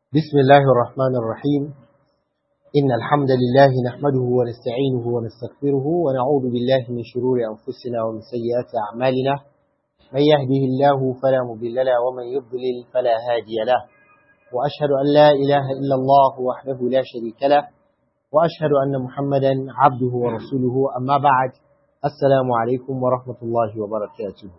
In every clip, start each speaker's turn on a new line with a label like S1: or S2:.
S1: بسم الله الرحمن الرحيم إن الحمد لله نحمده ونستعينه ونستغفره ونعوذ بالله من شرور أنفسنا ومن سيئات أعمالنا من يهده الله فلا مضل له ومن يضلل فلا هادي له وأشهد أن لا إله إلا الله وحده لا شريك له وأشهد أن محمدا عبده ورسوله أما بعد السلام عليكم ورحمة الله وبركاته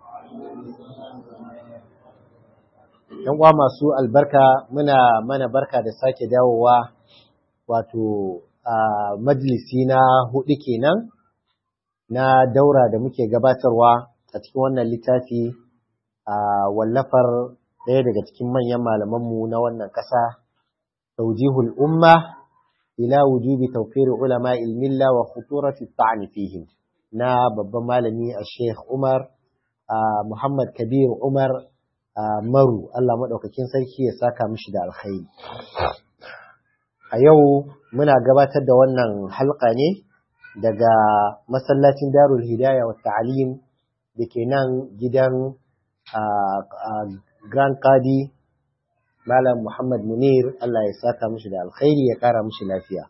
S1: yan uwa masu albarka muna mana barka da sake dawowa wato a majalisi na hudu kenan na daura da muke gabatarwa a cikin wannan littafi a wallafar ɗaya daga cikin manyan malamanmu na wannan ƙasa taujihul umma ila wujubi tawfir ulama ilmilla wa khuturati ta'ani fihim na babban malami a Sheikh Umar Muhammad Kabir Umar maru Allah maɗaukakin sarki ya saka mishi da alkhairi. A yau muna gabatar da wannan halka ne daga masallacin Darul Hidaya wa Ta'alim da ke nan gidan Grand Qadi Malam Muhammad Munir Allah ya saka mishi da alkhairi ya ƙara mishi lafiya.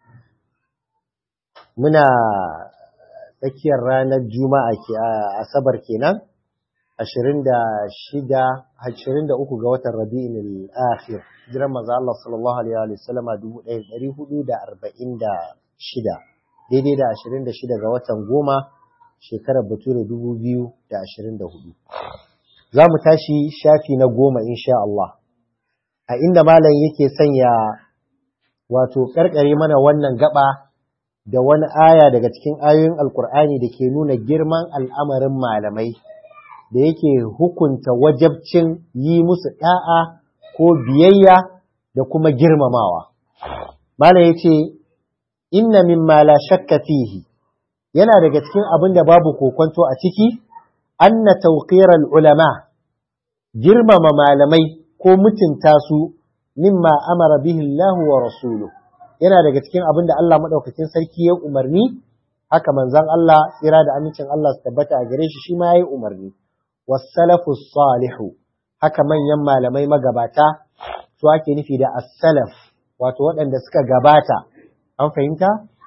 S1: Muna tsakiyar ranar Juma'a ke Asabar kenan. ashirin da shida ashirin da uku ga watan rabi'in al-akhir jiran maza Allah sallallahu alaihi wa sallam a dubu ɗaya ɗari hudu da arba'in da shida daidai da ashirin da shida ga watan goma shekarar bature dubu biyu da ashirin da hudu za mu tashi shafi na goma insha Allah a inda malam yake sanya wato karkare mana wannan gaba da wani aya daga cikin ayoyin alkur'ani da ke nuna girman al'amarin malamai da yake hukunta wajabcin yi musu ɗa'a ko biyayya da kuma girmamawa. Malam ya ce, Inna mimma la shakka fihi, yana daga cikin abin da babu kokonto a ciki, anna tauqiral ulama, girmama malamai ko mutunta su mimma amara bihi Allah wa rasulu. Yana daga cikin abin da Allah maɗaukakin sarki ya umarni, haka manzan Allah tsira da amincin Allah su tabbata a gare shi shi ma ya yi umarni. wasalafu salihu haka manyan malamai magabata su ake nufi da as-salaf wato waɗanda suka gabata an fahimta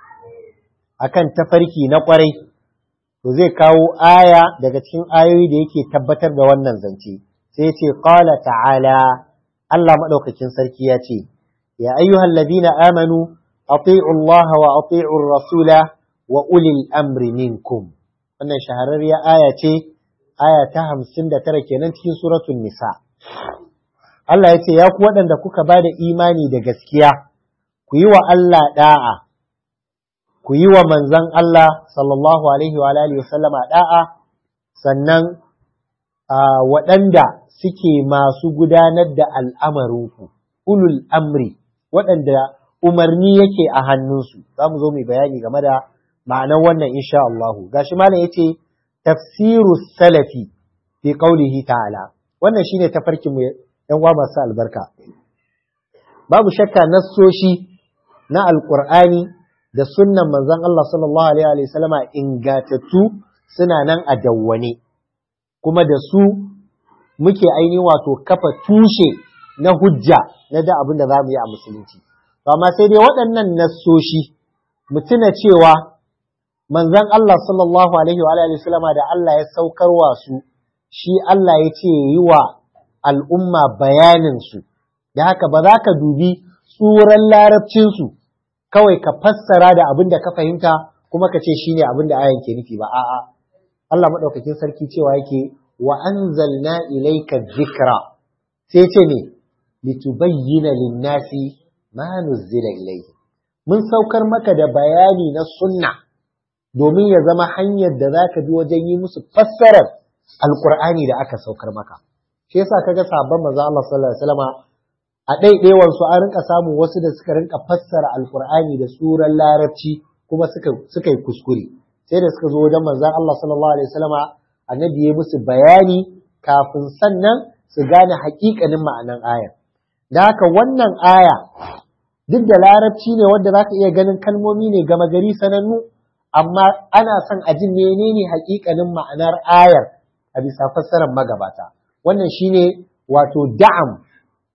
S1: akan tafarki na ƙwarai to zai kawo aya daga cikin ayoyi da yake tabbatar da wannan zance sai ce qala ta'ala Allah madaukakin sarki ya ce ya ayyuhal ladina amanu ati'u Allah wa ati'u rasula wa ulil amri minkum wannan shahararriyar aya ce aya ta hamsin da tara kenan cikin suratun nisa. Allah ya ce, Ya ku waɗanda kuka ba da imani da gaskiya, ku yi wa Allah ɗa'a, ku yi wa manzan Allah sallallahu Alaihi wa Alaihi wasallama ɗa'a, sannan waɗanda suke masu gudanar da al'amarinku, ulul amri, waɗanda umarni yake a hannunsu, za mu zo mai bayani game da ma'anar wannan insha Allahu. Gashi malam ya ce, tafsiru salafi fi qaulihi ta'ala wannan shine tafarkin mu yan uwa masu albarka babu shakka nassoshi na alqur'ani da sunnan manzon Allah sallallahu alaihi wa sallama ingatattu suna nan a dawwane kuma da su muke ainihin wato kafa tushe na hujja na da abin da za mu yi a musulunci amma sai dai waɗannan nassoshi mu tuna cewa manzon Allah sallallahu alaihi wa alihi sallama da Allah ya saukarwa su shi Allah ya ce yi wa al'umma bayanin su da haka ba za ka dubi tsuran larabcin su kawai ka fassara da abin da ka fahimta kuma ka ce shine abin da ayan ke nufi ba a'a Allah madaukakin sarki cewa yake wa anzalna ilayka dhikra sai ce ne litubayyana lin-nasi ma nuzila ilayhi mun saukar maka da bayani na sunna domin ya zama hanyar da za ka bi wajen yi musu fassarar alkur'ani da aka saukar maka shi yasa kaga sabon maza Allah sallallahu alaihi wasallam a ɗaiɗaiwan su an rinka samu wasu da suka rinka fassara alkur'ani da suran larabci kuma suka suka yi kuskure sai da suka zo wajen manzon Allah sallallahu alaihi wasallam annabi ya musu bayani kafin sannan su gane haƙiƙanin ma'anan ayar da haka wannan aya duk da larabci ne wanda zaka iya ganin kalmomi ne gama gari sanannu amma ana son a ji menene hakikanin ma'anar ayar a bisa fassarar magabata wannan shine wato da'am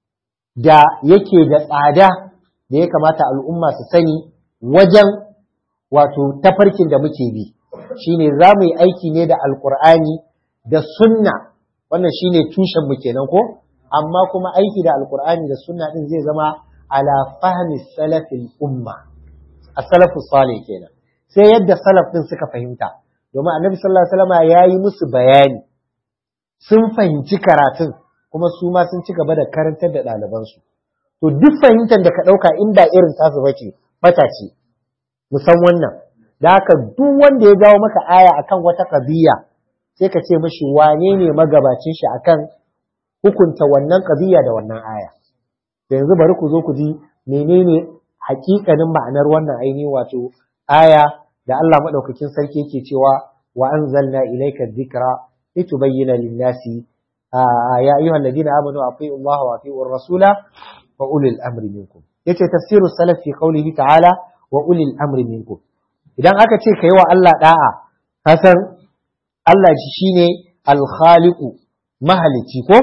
S1: da yake da tsada da ya kamata al'umma su sani wajen wato tafarkin da muke bi shine za mu yi aiki ne da alkur'ani da sunna wannan shine tushen mu kenan ko amma kuma aiki da alkur'ani da sunna din zai zama ala fahmi salafil umma as-salafu salih kenan sai yadda salaf din suka fahimta domin annabi sallallahu alaihi wasallam yayi musu bayani sun fahimci karatun kuma su ma sun ci gaba da karantar da ɗalibansu to duk fahimtar da ka ɗauka in ba irin tasu bace bata ce musan wannan da haka duk wanda ya jawo maka aya akan wata qadiya sai ka ce mishi wane ne magabacin shi akan hukunta wannan qadiya da wannan aya to yanzu bari ku zo ku ji menene hakikanin ma'anar wannan ainihin wato aya da Allah madaukakin sarki yake cewa wa anzalna ilayka dhikra litubayyana lin-nasi ya ayyuhal ladina amanu atii'u Allah wa atii'ur rasula wa ulil amri minkum yace tafsiru salaf fi qawlihi ta'ala wa ulil amri minkum idan aka ce kai wa Allah da'a ka san Allah shine al-khaliqu mahalici ko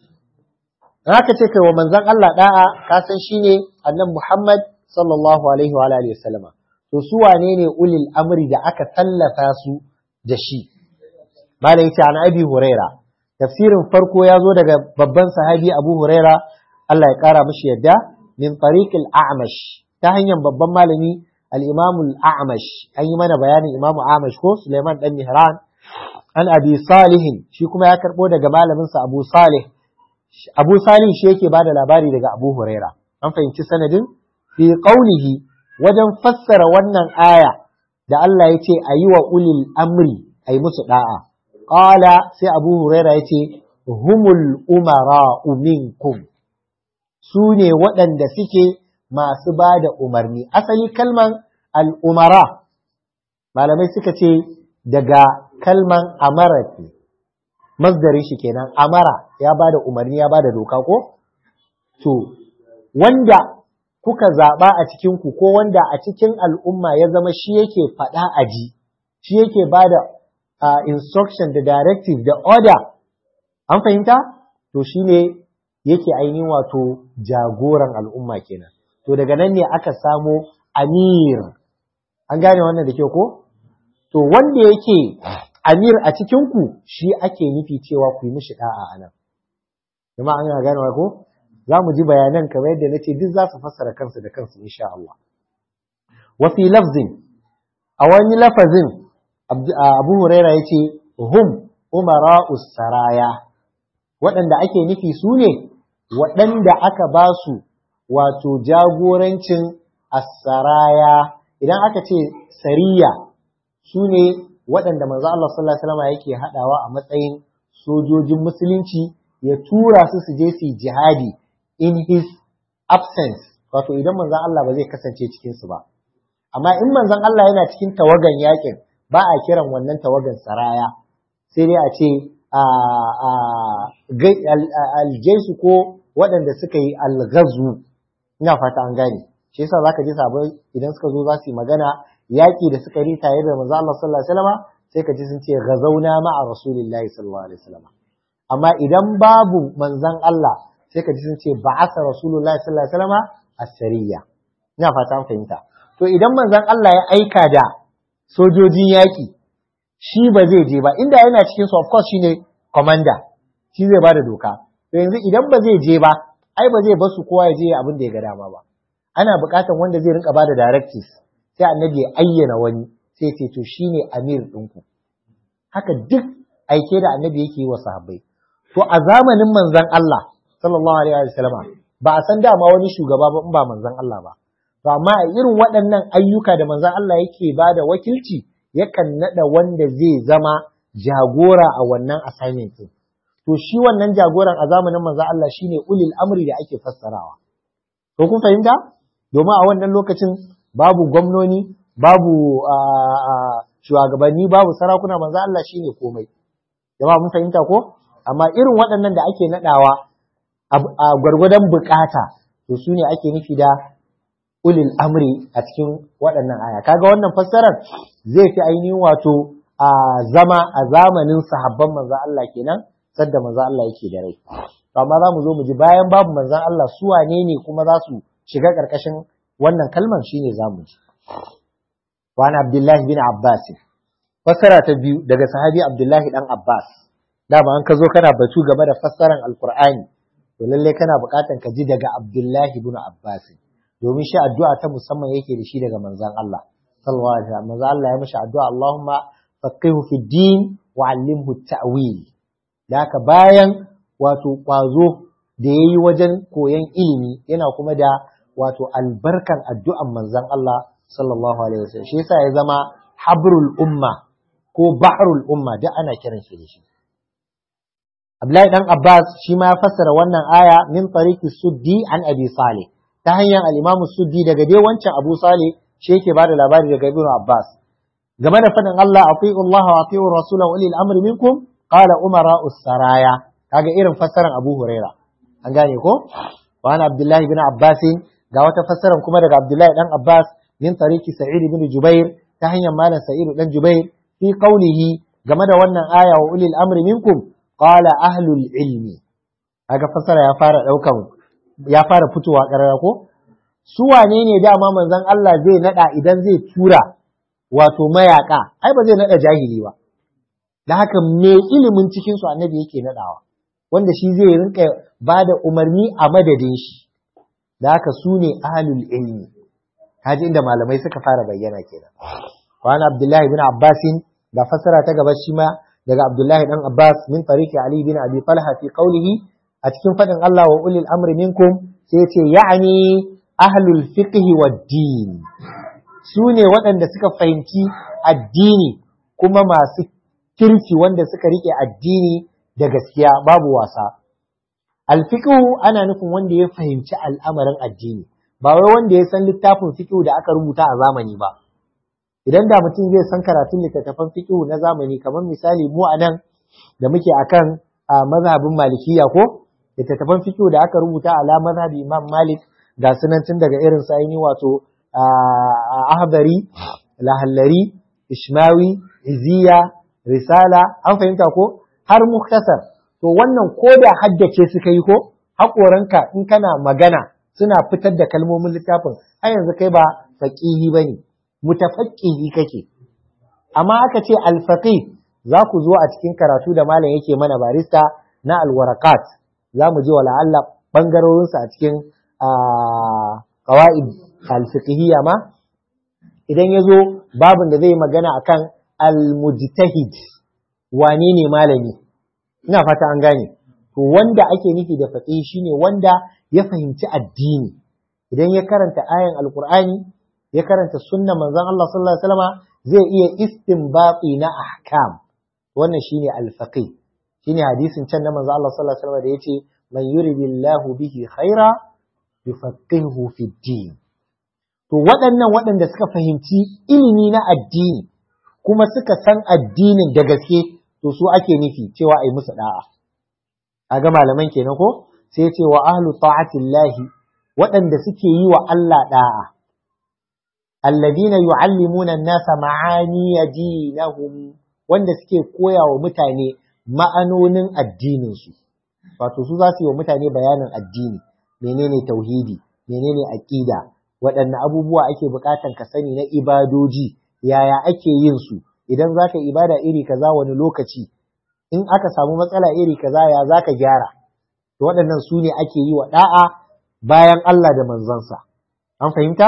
S1: idan aka ce kai wa manzon Allah da'a ka san shine annabi Muhammad sallallahu alaihi wa alihi wasallama to su wane ne ulil amri da aka tallafa su da shi malai yace an abi huraira tafsirin farko ya zo daga babban sahabi abu huraira Allah ya kara mishi yadda min tariqil a'mash ta hanyar babban malami al-imam al-a'mash an yi mana bayanin imam a'mash ko Suleiman dan Mihran an abi salih shi kuma ya karbo daga malamin sa abu salih abu salih shi yake bada labari daga abu huraira an fahimci sanadin fi qaulihi wajen fassara wannan aya da Allah ya ce a yi wa ulil amri a yi musu da'a qala sai abu huraira ya ce humul umara minkum su ne waɗanda suke masu ba da umarni. Asali kalman al'umara, malamai suka ce daga kalman amara ne, masdari shi kenan, amara ya ba da umarni ya ba da doka ko? To, wanda kuka zaɓa a cikinku ko wanda a cikin al'umma ya zama shi yake faɗa a ji, shi yake ba da instruction da directive da order, an fahimta? To shi ne yake ainihin wato jagoran al'umma kenan. To daga nan ne aka samo amir, an gane wannan da kyau ko? To wanda yake amir a cikinku shi ake nufi cewa ku yi mishi ɗa'a a nan. Jama an yana gane ko? Za mu ji bayanan kamar yadda na ce duk za su fassara kansu da kansu insha Allah. Wafi lafzin, a wani lafazin Abu Huraira ya ce, Hum umara saraya. waɗanda ake nufi su ne waɗanda aka ba su wato jagorancin asaraya idan aka ce sariya su ne waɗanda manzo Allah sallallahu alaihi wasallam yake haɗawa a matsayin sojojin musulunci ya tura su su je su jihadi in his absence wato idan manzon Allah ba zai kasance cikin su ba amma in manzon Allah yana cikin tawagan yakin ba a kiran wannan tawagan saraya sai dai a ce aljaisu ko waɗanda suka yi algazu ina fata an gane shi yasa zaka ji sabai idan suka zo za su yi magana yaƙi da suka yi tare da manzo Allah sallallahu alaihi wasallam sai ka ji sun ce gazauna ma'a rasulillahi sallallahu alaihi wasallam amma idan babu manzon Allah sai ka ji sun ce ba'asa rasulullahi sallallahu alaihi wasallam as-sariya ina fata an fahimta to idan manzon Allah ya aika da sojojin yaƙi shi ba zai je ba inda yana cikin su of course shine commander shi zai bada doka to yanzu idan ba zai je ba ai ba zai bar su kowa ya je abin da ya ga dama ba ana buƙatar wanda zai rinka bada directives sai annabi ya ayyana wani sai ce to shine amir ɗinku haka duk aike da annabi yake yi wa sahabbai to a zamanin manzon Allah sallallahu alaihi wa sallama ba a san dama wani shugaba ba in ba manzon Allah ba to amma a irin waɗannan ayyuka da manzon Allah yake bada wakilci yakan nada wanda zai zama jagora a wannan assignment din to shi wannan jagoran a zamanin manzon Allah shine ulil amri da ake fassarawa to kun fahimta domin a wannan lokacin babu gwamnoni babu shugabanni babu sarakuna manzo Allah shine komai jama'a mun fahimta ko amma irin waɗannan da ake nadawa a gwargwadon bukata to su ne ake nufi da ulil amri a cikin waɗannan aya kaga wannan fassarar zai fi ainihin wato a zama a zamanin sahabban manzo Allah kenan sadda manzo Allah yake da rai amma za mu zo mu ji bayan babu manzon Allah su wane ne kuma za su shiga ƙarƙashin wannan kalman shine za mu ji wa Abdullahi bin Abbas fassara ta biyu daga sahabi Abdullahi dan Abbas dama an ka zo kana batu game da fassaran alkur'ani to lalle kana buƙatan ka ji daga Abdullahi ibn Abbas domin shi addu'a ta musamman yake da shi daga manzon Allah sallallahu alaihi wasallam manzon Allah ya mishi addu'a Allahumma faqihu fi din wa 'allimhu ta'wil da haka bayan wato kwazo da yayi wajen koyon ilimi yana kuma da wato albarkan addu'an manzon Allah sallallahu alaihi wasallam shi yasa ya zama habrul umma ko bahrul umma duk ana kiran shi da shi Abdullahi dan Abbas shi ma ya fassara wannan aya min tariqi suddi an Abi Salih ta hanyar al-Imam Suddi daga dai wancan Abu Salih shi yake bada labari daga Ibn Abbas game da fadin Allah ati'u Allah wa ati'u Rasul wa ulil amri minkum qala umara saraya kaga irin fassaran Abu Huraira an gane ko wa ana Abdullahi ibn Abbas ga wata fassaran kuma daga Abdullahi dan Abbas min tariqi Sa'id ibn Jubair ta hanyar malam Sa'id dan Jubair fi qawlihi game da wannan aya wa ulil amri minkum qala ahlul ilmi kaga fasara ya fara daukan ya fara fitowa karara ko su wane ne dama manzon Allah zai nada idan zai tura wato mayaka ai ba zai nada jahili ba da haka me ilimin cikin su annabi yake nadawa wanda shi zai rinka bada umarni a madadin shi da haka su ne ahlul ilmi kaji inda malamai suka fara bayyana kenan wa Abdullahi ibn Abbasin da fassara ta gaba shi ma daga Abdullahi dan Abbas min tariqi Ali bin Abi Talha fi qawlihi a cikin fadin Allah wa ulil amri minkum sai yace ya'ani ahlul fiqh wad din su ne waɗanda suka fahimci addini kuma masu kirki wanda suka rike addini da gaskiya babu wasa alfiqhu ana nufin wanda ya fahimci al'amarin addini ba wai wanda ya san littafin fiqhu da aka rubuta a zamani ba idan da mutum zai san karatun littattafan fiqhu na zamani kamar misali mu a nan da muke akan mazhabin malikiya ko littattafan fiqhu da aka rubuta ala mazhabi imam malik ga sunan tun daga irin sa wato ahbari lahallari ishmawi iziya risala an fahimta ko har muktasar to wannan ko da haddace suka yi ko haƙoranka in kana magana suna fitar da kalmomin littafin har yanzu kai ba faƙihi ba ne mutafaqqihi kake amma aka ce alfaqih za ku zo a cikin karatu da malam yake mana barista na alwarakat za mu ji wala Allah bangarorinsa a cikin qawaid alfiqhiyya ma idan ya zo babin da zai magana akan almujtahid wane ne malami ina fata an gane to wanda ake nufi da faqih shine wanda ya fahimci addini idan ya karanta ayan alqur'ani ya karanta sunna manzon Allah sallallahu alaihi wasallam zai iya istinbati na ahkam wannan shine al-faqih shine hadisin can na manzon Allah sallallahu alaihi wasallam da yace man yuridillahu bihi khaira yufaqihuhu fi din to waɗannan waɗanda suka fahimci ilimi na addini kuma suka san addinin da gaske to su ake nufi cewa ai musu da'a a ga malaman kenan ko sai ya ce wa ahlu ta'atillahi waɗanda suke yi wa Allah da'a alladina yu'allimuna an-nasa ma'ani dinahum wanda suke koya wa mutane ma'anonin addinin su wato su za su yi wa mutane bayanin addini menene tauhidi menene aqida waɗanne abubuwa ake buƙatan ka sani na ibadoji yaya ake yin su idan za ka ibada iri kaza wani lokaci in aka samu matsala iri kaza ya za ka gyara to waɗannan su ne ake yi wa ɗa'a bayan Allah da manzansa an fahimta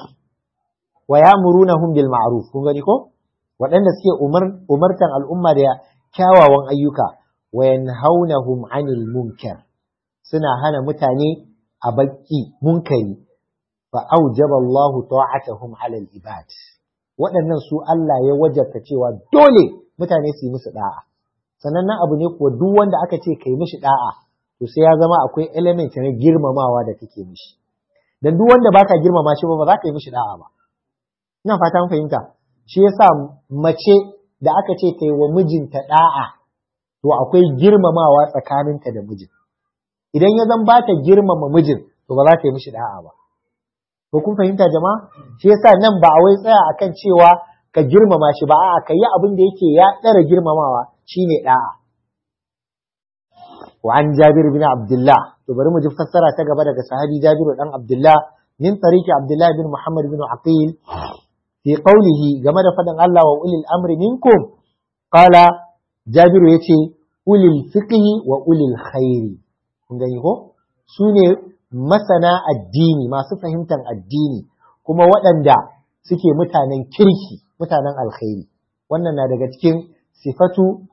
S1: wa ya'murunahum bil ma'ruf kun gani ko waɗanda suke umar umartan al'umma da kyawawan ayyuka wa yanhaunahum 'anil munkar suna hana mutane a baki munkari fa aujaba Allahu ta'atahum 'ala al-ibad waɗannan su Allah ya wajabta cewa dole mutane su yi musu da'a sannan nan abu ne kuwa duk wanda aka ce kai mishi da'a to sai ya zama akwai element na girmamawa da kake mishi dan duk wanda baka girmama shi ba ba za ka yi mishi da'a ba ina fata an fahimta shi yasa mace da aka ce ta yi wa mijinta da'a to akwai girmamawa tsakaninta da mijin idan ya zan ba ta girmama mijin to ba za ta yi mishi da'a ba ko kun fahimta jama'a shi yasa nan ba a wai tsaya akan cewa ka girmama shi ba a'a ka yi abin da yake ya ɗara girmamawa shine da'a wa an Jabir bin Abdullah to bari mu ji fassara ta gaba daga sahabi Jabir dan Abdullah min tariqi Abdullah bin Muhammad bin Aqil fi qawlihi game da faɗin Allah wa ulil amri minkum qala Jabiru yace ulil fiqhi wa ulil khairi kun gani ko su ne masana addini masu fahimtar addini kuma waɗanda suke mutanen kirki mutanen alkhairi wannan na daga cikin sifatu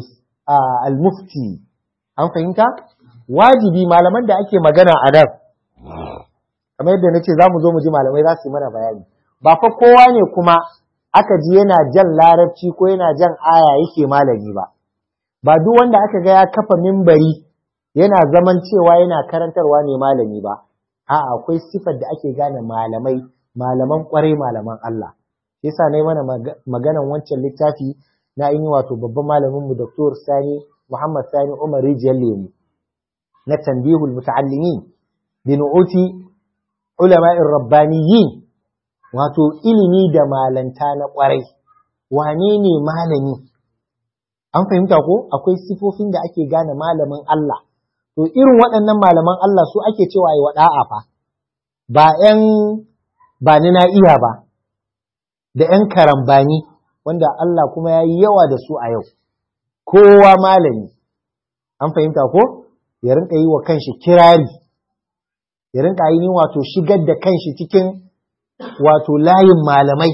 S1: al-mufti an fahimta wajibi malaman da ake magana a nan kamar yadda na ce za mu zo mu ji malamai za su yi mana bayani ba fa kowa ne kuma aka ji yana jan larabci ko yana jan aya yake malami ba ba duk wanda aka ga ya kafa mimbari yana zaman cewa yana karantarwa ne malami ba a'a akwai sifar da ake gane malamai malaman kwarai malaman Allah yasa ne mana maganan wancan littafi na yi wato babban malamin mu Dr. Sani Muhammad Sani Umar Rijiyar Lemu na tanbihul muta'allimin bi nu'uti ulama'ir rabbaniyin wato ilimi da malanta na kwarai wane ne malami an fahimta ko akwai sifofin da ake gane malamin Allah to irin waɗannan malaman Allah su ake cewa yi wada'a fa ba ƴan ba ni na iya ba da ƴan karambani wanda Allah kuma ya yi yawa da su a yau kowa malami an fahimta ko ya rinka yi wa kanshi kirari ya rinka yi wato shigar da kanshi cikin wato layin malamai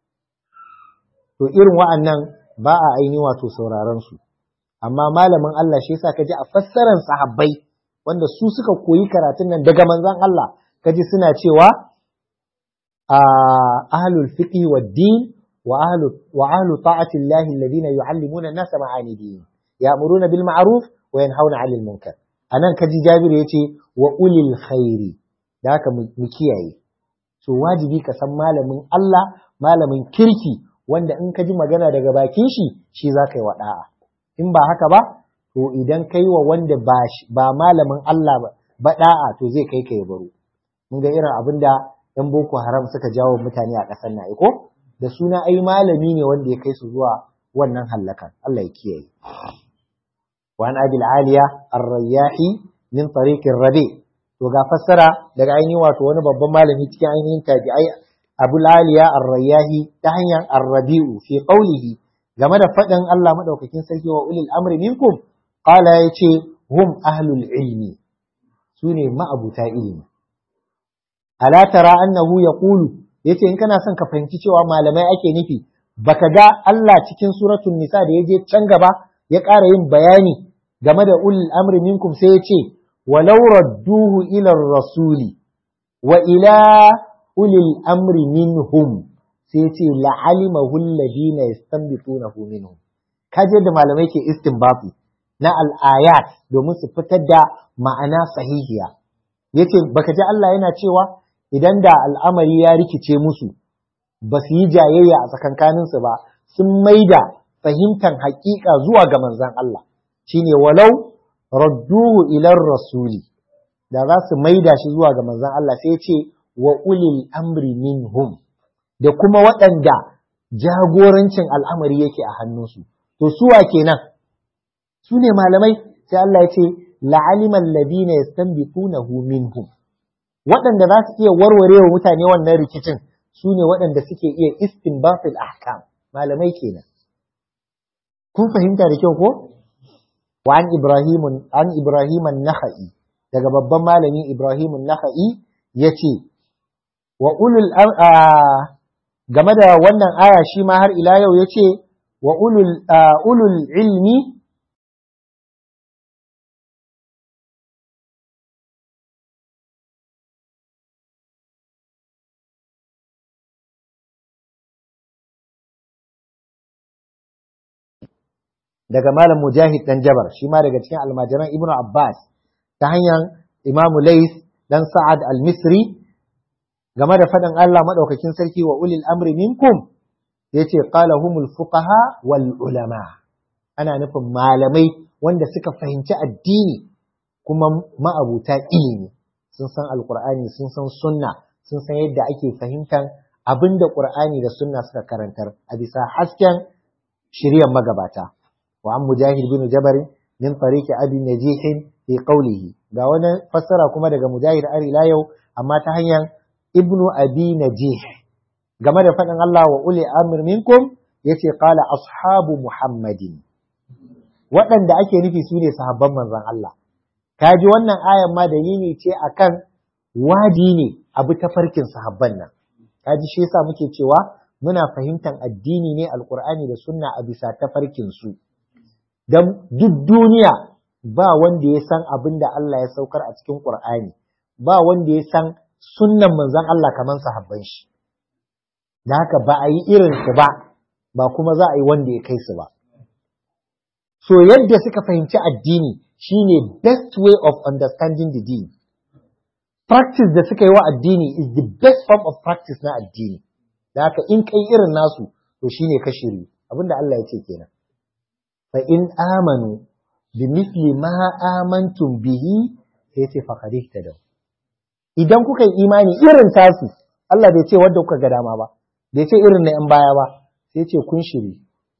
S1: to irin wa'annan ba a aini wato sauraron su amma malamin Allah shi yasa kaji a fassarar sahabbai wanda su suka koyi karatun nan daga manzon Allah kaji suna cewa a ahlul fiqh wad din wa ahlu wa ahlu ta'ati Allah alladhina yu'allimuna an-nas ma'ani din ya'muruna bil ma'ruf wa yanhauna 'anil munkar anan kaji Jabir yace wa ulil khairi da haka mu kiyaye so wajibi ka san malamin Allah malamin kirki wanda in ka ji magana daga bakin shi shi za ka yi wada'a in ba haka ba to idan kai wa wanda ba ba malamin Allah ba ba da'a to zai kai ka ya baro mun ga irin abin da yan boko haram suka jawo mutane a ƙasar na ko da suna ai malami ne wanda ya kai su zuwa wannan hallakan Allah ya kiyaye wa an abil aliya ar-rayyahi min tariqir rabi to ga fassara daga ainihin wato wani babban malami cikin ainihin tabi'ai Abu Aliya Ar-Rayyahi ta hanyar Ar-Rabi'u fi qawlihi game da faɗin Allah madaukakin sarki wa ulil amri minkum qala yace hum ahlul ilmi sune ma'abuta ilimi ala tara annahu yaqulu yace in kana son ka fahimci cewa malamai ake nufi baka ga Allah cikin suratul nisa da yaje can gaba ya ƙara yin bayani game da ulil amri minkum sai yace walau radduhu ila rasuli wa ila ulil amri minhum sai ce la'alimahu alladhina yastanbitunahu minhum kaje da malamai ke istinbati na al-ayat domin su fitar da ma'ana sahihiya yace baka ji Allah yana cewa idan da al'amari ya rikice musu ba su yi jayayya a tsakankanin su ba sun maida fahimtar haƙiƙa zuwa ga manzon Allah shine walau radduhu ila rasuli da za su maida shi zuwa ga manzon Allah sai ya ce wa ulil amri minhum da kuma waɗanda jagorancin al'amari yake a hannunsu. To, suwa kenan, su ne malamai, sai Allah ya ce, la'aliman labina ya minhum. Waɗanda za su iya warware wa mutane wannan rikicin su ne waɗanda suke iya istinbatul ahkam malamai kenan. Kun fahimta da kyau ko? Wa an Ibrahimun, an Ibrahiman Naha'i, daga babban malami Ibrahimun Naha'i ya ce, wa ulul game da wannan aya shi ma har ila yau ya ce wa ulul ilmi daga malam mujahid dan jabar shi ma daga cikin almajiran ibnu abbas ta hanyar imamu lais dan sa'ad al-misri game da faɗin Allah maɗaukakin sarki wa ulil amri minkum yace qala humul fuqaha wal ulama ana nufin malamai wanda suka fahimci addini kuma ma'abuta ilimi sun san alqur'ani sun san sunna sun san yadda ake fahimtar abinda qur'ani da sunna suka karantar a bisa hasken shiryan magabata wa an mujahid bin jabari min tariqi abi najih fi qawlihi ga wani fassara kuma daga mujahid ari ila yau amma ta hanyar ibnu abi najih game da faɗin Allah wa uli amir minkum yace qala ashabu muhammadin waɗanda ake nufi su ne sahabban manzon Allah kaji wannan ayan ma dalili ce akan wadi ne abu ta farkin sahabban nan kaji shi yasa muke cewa muna fahimtar addini ne alkur'ani da sunna a bisa tafarkin su dan duk duniya ba wanda ya san abin da Allah ya saukar a cikin Qur'ani ba wanda ya san sunnan manzon Allah kaman sahabban shi da haka ba a yi irin su ba ba kuma za a yi wanda ya kai su ba so yadda suka fahimci addini shine best way of understanding the deen practice da suka yi wa addini is the best form of practice na addini da haka in kai irin nasu to shine ka shiri abinda Allah ya ce kenan fa in amanu bi misli ma amantum bihi sai ce faqad ihtadaw idan kuka yi imani irin tasu Allah bai ce wanda kuka ga dama ba bai ce irin na yan baya ba sai ce kun shiri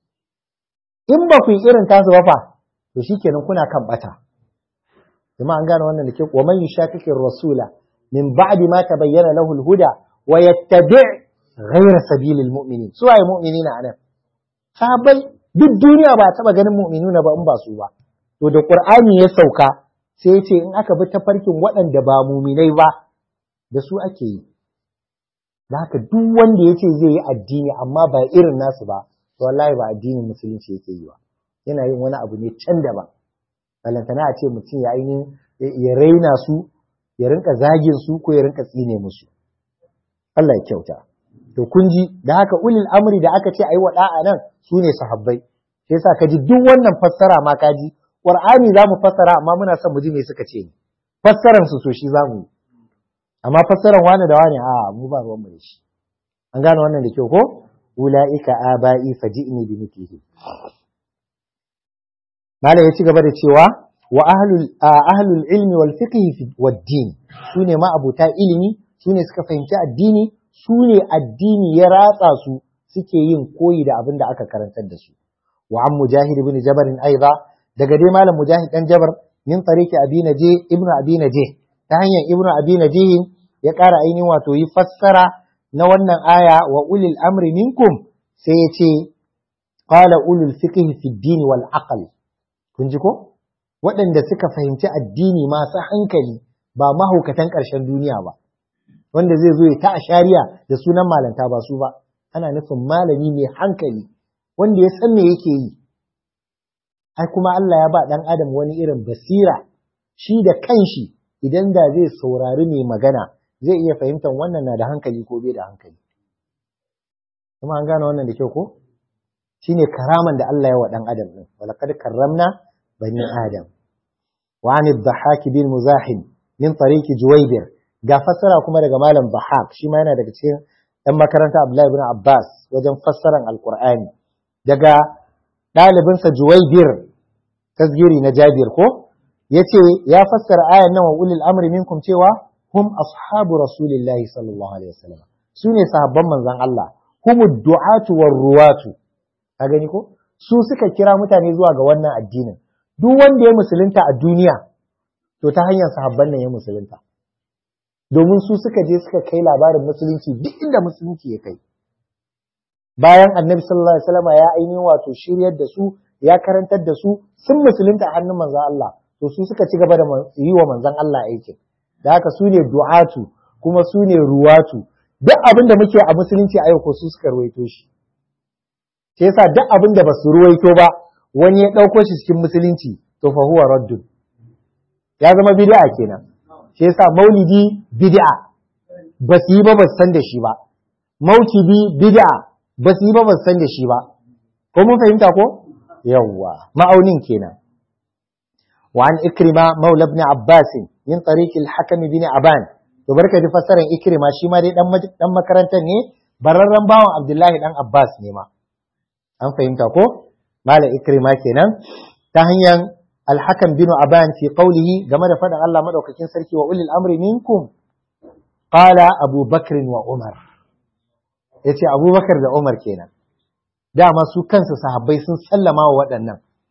S1: in ba ku yi irin tasu ba fa to shikenan kuna kan bata kuma an gane wannan da ke wa man yushaqiqi rasula min ba'di ma tabayyana lahu al-huda wa yattabi' ghayra sabilil mu'minin su waye mu'minina anan sahabbai duk duniya ba taba ganin mu'minuna ba in ba su ba to da qur'ani ya sauka sai ya ce in aka bi tafarkin waɗanda ba mu'minai ba da su ake yi da haka duk wanda ya ce zai yi addini amma ba irin nasu ba to wallahi ba addinin musulunci yake yi ba yana yin wani abu ne can daban balantana a ce mutum ya ainihin ya raina su ya rinka zagin su ko ya rinka tsine musu Allah ya kyauta to kun ji da haka ulil amri da aka ce ayi wa da'a nan su ne sahabbai sai yasa ka ji duk wannan fassara ma ka ji qur'ani za mu fassara amma muna son mu ji me suka ce ne fassaran su so shi za mu yi amma fassaran wani da wani a mu ba ruwan mu da shi an gane wannan da kyau ko ula'ika aba'i faji'ni bi mithlihi Malam ya ci gaba da cewa wa ahlul ilmi wal fiqhi wad din sune ma abuta ilimi sune suka fahimci addini sune addini ya ratsa su suke yin koyi da abin da aka karantar da su wa an mujahid ibn jabar aiza daga dai malam mujahid dan jabar min tariqi abi naje ibnu abi naje ta hanyar ibnu abi naje ya ƙara ainihin wato yi fassara na wannan aya wa ulil amri minkum sai ya ce qala ulul fiqhi fi din wal aql kun ji ko waɗanda suka fahimci addini masu hankali ba mahaukatan ƙarshen duniya ba wanda zai zo ya ta ashariya da sunan malanta ba su ba ana nufin malami mai hankali wanda ya san me yake yi ai kuma Allah ya ba ɗan adam wani irin basira shi da kanshi idan da zai saurari mai magana zai iya fahimtar wannan na da hankali ko bai da hankali kuma an gane wannan da kyau ko shine karaman da Allah ya wa ɗan adam ɗin walaqad karramna bani adam wa an ad-dhahhak bin muzahim min tariqi juwaybir ga fassara kuma daga malam dhahhak shi ma yana daga cikin ɗan makaranta Abdullahi ibn Abbas wajen fassaran alqur'ani daga ɗalibinsa juwaybir tasgiri na jabir ko yace ya fassara ayan nan wa ulil amri minkum cewa hum ashabu rasulillahi sallallahu alaihi wasallam sune sahabban manzon Allah humud du'atu war ruwatu ka gani ko su suka kira mutane zuwa ga wannan addinin duk wanda ya musulunta a duniya to ta hanyar sahabban nan ya musulunta domin su suka je suka kai labarin musulunci duk inda musulunci ya kai bayan annabi sallallahu alaihi wasallam ya ainihin wato shiryar da su ya karantar da su sun musulunta a hannun manzon Allah to su suka ci gaba da yi wa manzon Allah aikin da haka su ne du'atu kuma su ne ruwatu duk abin da muke a musulunci a yau ko su suka ruwaito shi sai yasa duk abin da basu ruwaito ba wani ya ɗauko shi cikin musulunci to fa huwa raddun ya zama bid'a kenan sai yasa maulidi bid'a ba su yi ba ba san da shi ba maukidi bid'a ba su yi ba ba san da shi ba ko mun fahimta ko yawwa ma'aunin kenan وعن إكرمة مولى ابن عباس من طريق الحكم بن عبان to barka da fassarar ikrima shi ma dai dan dan makarantar ne bararren bawan Abdullahi dan Abbas ne ma an fahimta ko mala ikrima kenan ta hanyar al-hakam bin aban fi qawlihi game da faɗin Allah madaukakin sarki wa ulil amri minkum qala Abu Bakr wa Umar yace Abu Bakar da Umar kenan dama su kansu sahabbai sun sallama wa waɗannan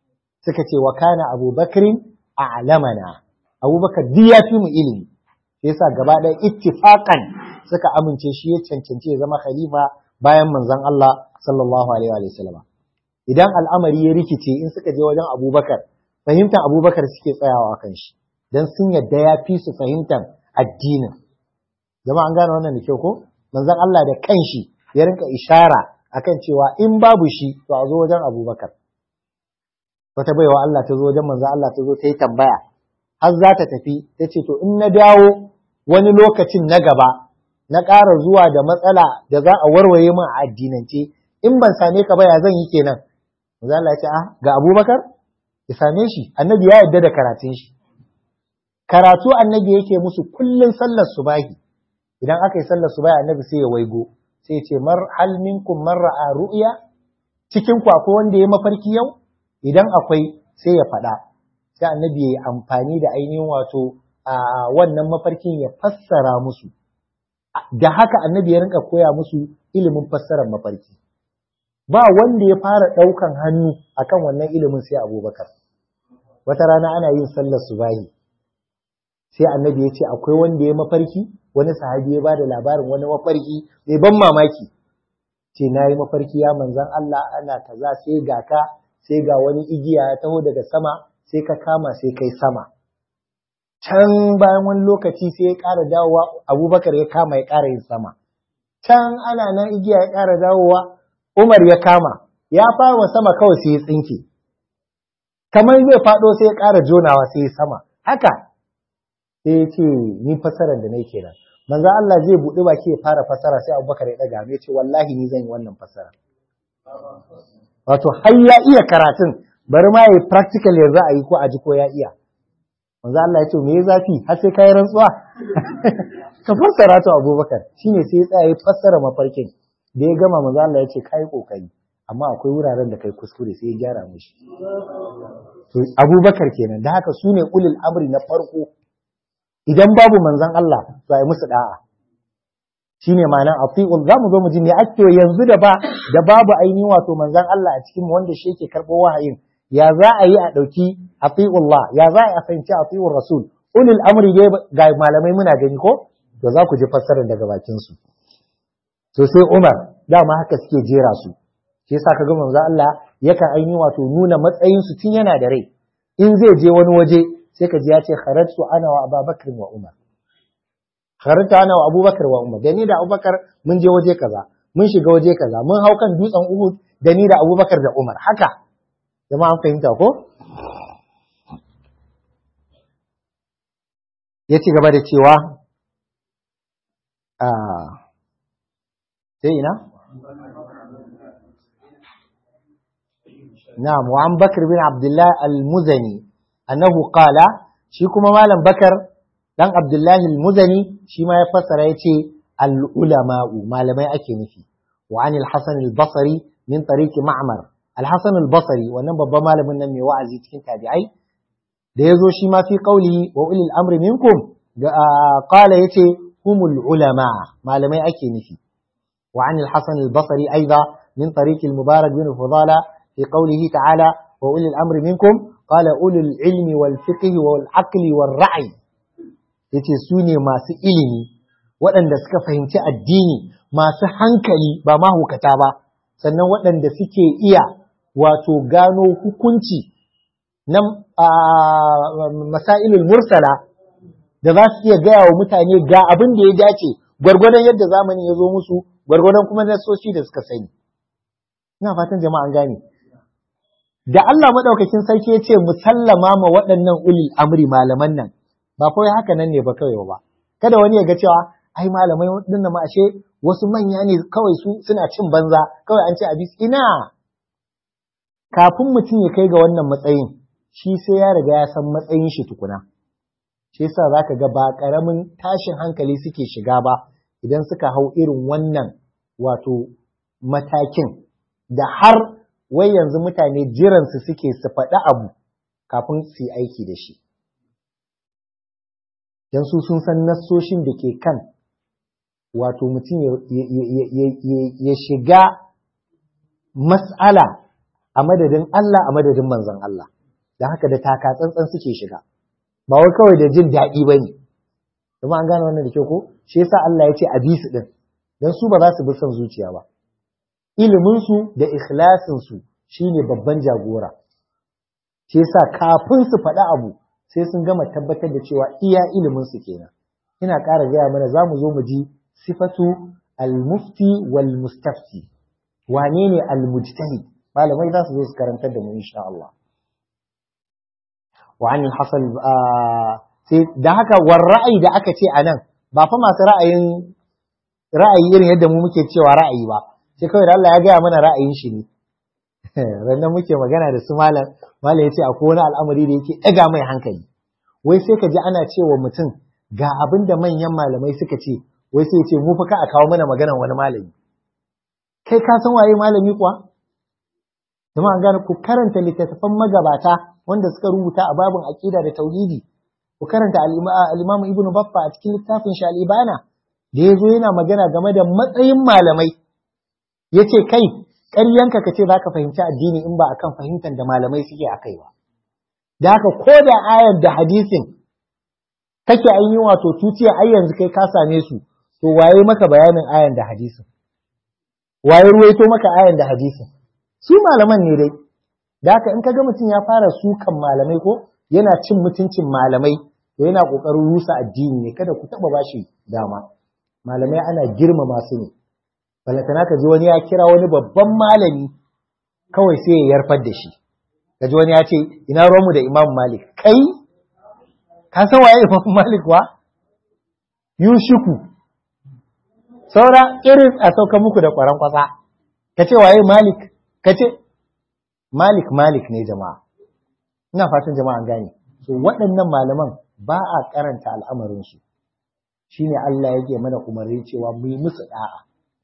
S1: suka ce wa kana abubakrin a'lamana abubakar duk ya fi mu ilimi sai yasa gaba ɗaya ittifaqan suka amince shi ya cancanci ya zama khalifa bayan manzon Allah sallallahu alaihi wa sallam idan al'amari ya rikice in suka je wajen abubakar fahimtar abubakar suke tsayawa kan shi dan sun yadda ya fi su fahimtar addinin jama'a an gane wannan da kyau ko manzon Allah da kanshi ya rinka ishara akan cewa in babu shi to a zo wajen abubakar wata baiwa Allah ta zo wajen manzon Allah ta zo ta yi tambaya har za ta tafi ta ce to in na dawo wani lokacin na gaba na ƙara zuwa da matsala da za a warware min a addinance in ban same ka ba ya zan yi kenan manzon Allah ya ce ah ga abubakar ya same shi annabi ya yarda da karatun shi karatu annabi yake musu kullun sallar subahi idan aka yi sallar subahi annabi sai ya waigo sai ya ce mar hal minkum man ra'a ru'ya cikin ku akwai wanda ya mafarki yau idan akwai sai ya faɗa sai annabi ya yi amfani da ainihin wato a wannan mafarkin ya fassara musu da haka annabi ya rinka koya musu ilimin fassarar mafarki ba wanda ya fara ɗaukan hannu akan wannan ilimin sai abubakar wata rana ana yin sallar subahi sai annabi ya ce akwai wanda ya mafarki wani sahabi ya bada labarin wani mafarki mai ban mamaki ce na yi mafarki ya manzan Allah ana kaza sai ga ka sai ga wani igiya ya taho daga sama sai ka kama sai kai sama can bayan wani lokaci sai ya ƙara dawowa abubakar ya kama ya ƙara yin sama can ana nan igiya ya ƙara dawowa umar ya kama ya fara sama kawai sai ya tsinke kamar zai faɗo sai ya ƙara jonawa sai ya sama haka sai ya ce ni fasarar da nake kenan manzo Allah zai buɗe baki ya fara fasara sai Abubakar ya ɗaga ya ce wallahi ni zan yi wannan fasara wato har ya iya karatun bari ma yi practical yanzu a yi ko a ji ko ya iya manzo Allah ya ce me ya zafi har sai kai rantsuwa ka fassara to Abubakar shine sai ya tsaya ya fassara mafarkin da ya gama manzo Allah ya ce kai kokari amma akwai wuraren da kai kuskure sai ya gyara mishi to Abubakar kenan da haka sune ulul amri na farko idan babu manzon Allah to ai musu da'a shine ma'anar atiul za mu zo mu ji me ake yanzu da ba da babu ainihin wato manzon Allah a cikin wanda shi yake karɓo wahayin ya za a yi a ɗauki atiullah ya za a yi a fahimci atiul rasul ulul amri dai ga malamai muna gani ko to za ku ji fassarar daga bakin su to sai Umar dama haka suke jera su shi yasa kaga manzon Allah yakan ainihin wato nuna matsayin su tun yana da rai in zai je wani waje sai ka ji ya ce kharajtu ana wa Abubakar wa Umar kharajtu ana wa Abubakar wa Umar da ni da Abubakar mun je waje kaza mun shiga waje kaza mun hau kan dutsen Uhud da ni da Abubakar da Umar haka jama'a an fahimta ko ya ci gaba da cewa a sai ina na'am wa an bakr bin abdullah al-muzani annahu qala shi kuma malam bakar dan abdullah al-muzani shi ma ya fassara yace al-ulama'u malamai ake nufi wa an al-hasan al-basri min tariqi ma'mar al-hasan al-basri wannan babban malamin nan mai wa'azi cikin tabi'ai da yazo shi ma fi qawli wa ulil amri minkum qala yace humul ulama malamai ake nufi wa an al-hasan al-basri aidan min tariqi al-mubarak bin fudala في قوله تعالى وأولي الأمر منكم قال أولي العلم والفقه والعقل والرعي yace su ne masu ilimi waɗanda suka fahimci addini masu hankali ba mahukata ba sannan waɗanda suke iya wato gano hukunci na masailul mursala da za su iya gaya wa mutane ga abin da ya dace gwargwadon yadda zamani ya zo musu gwargwadon kuma nasoshi da suka sani ina fatan jama'a an gane da Allah maɗaukakin sarki ya ce musallama ma waɗannan ulil amri malaman nan ba kawai haka nan ne ba kawai ba kada wani ya ga cewa ai malamai waɗannan ma ashe wasu manya ne kawai su suna cin banza kawai an ce abis ina kafin mutum ya kai ga wannan matsayin shi sai ya riga ya san matsayin shi tukuna shi yasa zaka ga ba ƙaramin tashin hankali suke shiga ba idan suka hau irin wannan wato matakin da har wai yanzu mutane jiransu suke su faɗi abu kafin su yi aiki da shi. Don su sun san nassoshin da ke kan wato mutum ya shiga mas'ala a madadin Allah a madadin manzon Allah da haka da taka tsantsan suke shiga ba wai kawai da jin daɗi ba ne kuma an gane wannan da kyau ko shi yasa Allah ya ce a bi su din dan su ba za su bi son zuciya ba ilimin su da ikhlasin su shine babban jagora shi yasa kafin su faɗi abu sai sun gama tabbatar da cewa iya ilimin su kenan ina ƙara gaya mana za mu zo mu ji sifatu al-mufti wal mustafti wane ne al-mujtahid malamai za su zo su karantar da mu insha Allah wa an hasan sai da haka war ra'ayi da aka ce anan ba fa masu ra'ayin ra'ayi irin yadda mu muke cewa ra'ayi ba sai kawai da Allah ya gaya mana ra'ayin shi ne rannan muke magana da su malam malam ya ce akwai wani al'amari da yake ɗaga mai hankali wai sai ka ji ana cewa mutum ga abin da manyan malamai suka ce wai sai ce mu fa ka a kawo mana maganar wani malami kai ka san waye malami kuwa kuma an gane ku karanta littattafan magabata wanda suka rubuta a babin aqida da tauhidi ku karanta al-Imam Ibn Baffa a cikin littafin shi al-Ibana da yazo yana magana game da matsayin malamai yace kai ƙaryanka ka ce za ka fahimci addini in ba akan fahimtar da malamai suke a kai ba da haka ko da ayar da hadisin kake an yi wato tuciya ai yanzu kai ka same su to waye maka bayanin ayan da hadisin waye ruwaito maka ayan da hadisin su malaman ne dai da haka in kaga mutum ya fara sukan malamai ko yana cin mutuncin malamai to yana kokarin rusa addini ne kada ku taba bashi dama malamai ana girmama su ne balantana ka ji wani ya kira wani babban malami kawai sai ya yarfar da shi ka ji wani ya ce ina ruwanmu da imam malik kai ka san waye imam malik wa yushiku saura irin a sauka muku da kwaran kwasa ka ce waye malik ka ce malik malik ne jama'a ina fatan jama'a gane so waɗannan malaman ba a karanta al'amarinsu shine Allah yake mana umarni cewa mu yi musu da'a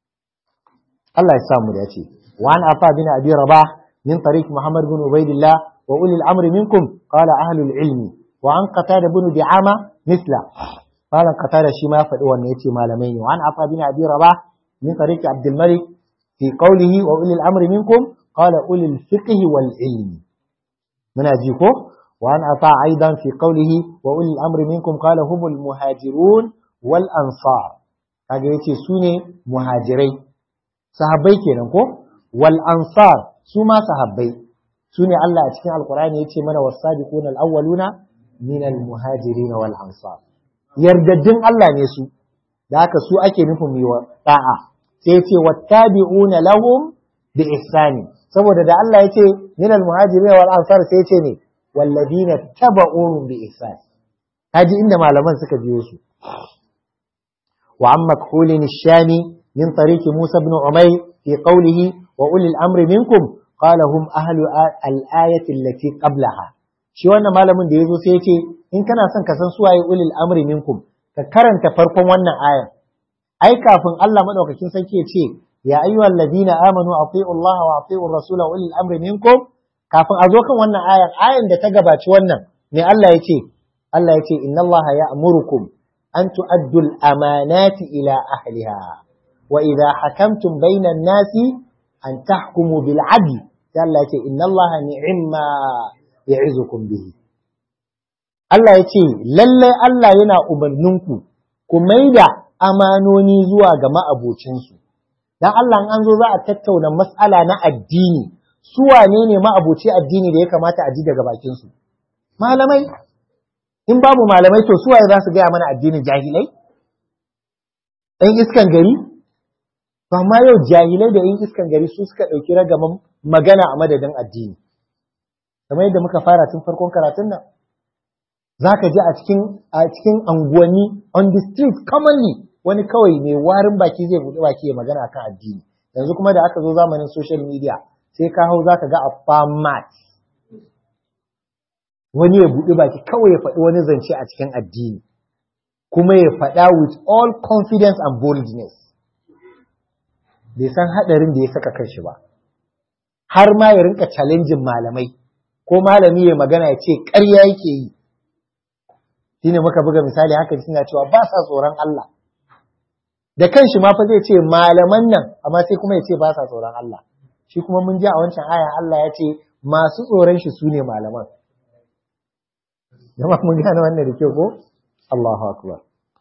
S1: Allah ya samu da ce wa an afa bin abi rabah min tariq muhammad bin ubaidillah wa uli al-amri minkum qala ahli al-ilmi wa an qatada bin di'ama misla qala qatada shi ma ya faɗi wannan yace malamai ne wa an afa bin abi rabah min tariq abd al-malik fi qawlihi wa uli al-amri minkum qala uli al-fiqh wal ilmi muna ji ko wa an afa aidan fi qawlihi wa uli al-amri minkum qala humul muhajirun wal ansar kaga yace sune muhajirai sahabbai kenan ko wal ansar su ma sahabbai su ne Allah a cikin alkur'ani ya ce mana wasabiquna al-awwaluna min al-muhajirin wal ansar yardaddin Allah ne su da haka su ake nufin yi wa da'a sai ya ce wattabi'una lahum bi ihsani saboda da Allah ya ce min al-muhajirin wal ansar sai ya ce ne walladina taba'uhum bi ihsan kaji inda malaman suka biyo su wa amma khulin shami من طريق موسى بن عمير في قوله وأولي الأمر منكم قال هم أهل الآية التي قبلها shi wannan malamin da ya zo sai ya ce in kana son ka san su waye ulil amri minkum ka karanta farkon wannan ayar ai kafin Allah madaukakin sarki ya ce ya ayyuhal ladina amanu atiiu Allah wa atiiu rasula ulil amri minkum kafin a zo kan wannan ayar ayar da ta gabaci wannan ne Allah ya ce Allah ya ce inna Allah ya'murukum an tu'addu al-amanati ila ahliha وإذا حكمتم بين الناس أن تحكموا بالعدل قال إن الله نعم ما يعظكم به Allah ya ce, Lalle Allah yana umarninku, ku maida amanoni zuwa ga ma'abocinsu, don Allah an zo za a tattauna matsala na addini, su wane ne ma'aboci addini da ya kamata a ji daga bakinsu? Malamai, in babu malamai to suwaye za su gaya mana addinin jahilai? ‘Yan iskan gari? To amma yau jahilai da yin iskan gari su suka ɗauki ragaman magana a madadin addini. Kamar yadda muka fara tun farkon karatun nan. Za ka ji a cikin a cikin anguwanni on the street commonly wani kawai mai warin baki zai buɗe baki ya magana kan addini. Yanzu kuma da aka zo zamanin social media sai ka hau za ka ga a famat. Wani ya buɗe baki kawai ya faɗi wani zance a cikin addini. Kuma ya faɗa with all confidence and boldness. bai san haɗarin da ya saka kanshi ba har ma ya rinka challenging malamai ko malami ya magana ya ce ƙarya yake yi shine muka buga misali haka suna cewa ba sa tsoron Allah da kanshi ma fa zai ce malaman nan amma sai kuma ya ce ba sa tsoron Allah shi kuma mun ji a wancan aya Allah ya ce masu tsoron shi su ne malaman jama'a mun gane wannan da kyau ko Allahu akbar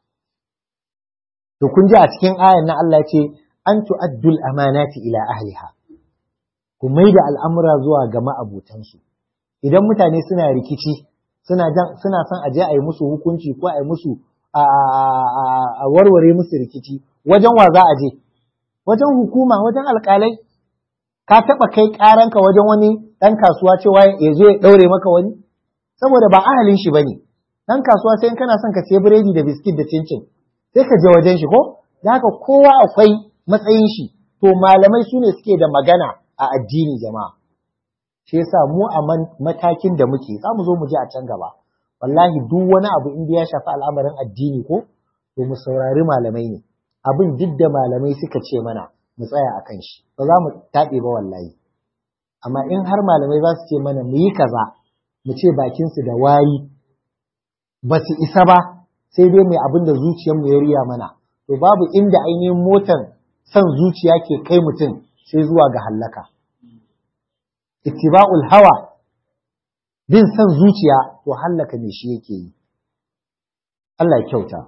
S1: to kun ji a cikin ayan na Allah ce an tu'addul amanati ila ahliha ku maida al'amura zuwa ga ma'abutansu idan mutane suna rikici suna suna son aje a yi musu hukunci ko a yi musu a warware musu rikici wajen wa za a je wajen hukuma wajen alƙalai ka taɓa kai ƙaranka wajen wani ɗan kasuwa cewa ya zo ya ɗaure maka wani saboda ba ahalin shi bane ɗan kasuwa sai in kana son ka siya biredi da biskit da cincin sai ka je wajen shi ko da haka kowa akwai matsayin shi to malamai su ne suke da magana a addini jama'a shi yasa mu a matakin da muke za mu zo mu je a can gaba wallahi duk wani abu in ya shafi al'amarin addini ko to mu saurari malamai ne abin duk da malamai suka ce mana mu tsaya a kan shi ba za mu taɓe ba wallahi amma in har malamai za su ce mana mu yi kaza mu ce bakinsu da wari ba su isa ba sai dai mai abin da zuciyarmu ya riya mana to babu inda ainihin motan son zuciya ke kai mutum sai zuwa ga hallaka ittiba'ul hawa bin son zuciya to hallaka ne shi yake yi Allah ya kyauta